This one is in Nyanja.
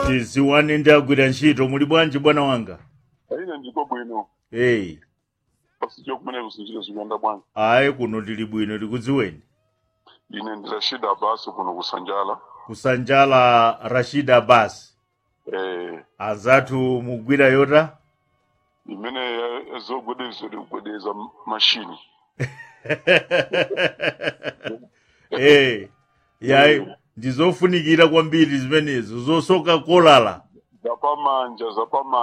tiziwane ndi agwira ntchito muli bwanji bwana wanga ine ndiko bwino eyi pasicho kumene kusinchira zikuyenda bwanji ayi kuno tili bwino tikudziweni ine ndi rashid abasi kuno kusanjala kusanjala rashid abbas eh anzathu mugwira yota imene ezogwedeza likugwedeza mashini eh yayi ndizofunikira kwambiri zimenezo zosoka kolala zapamanja zapamanja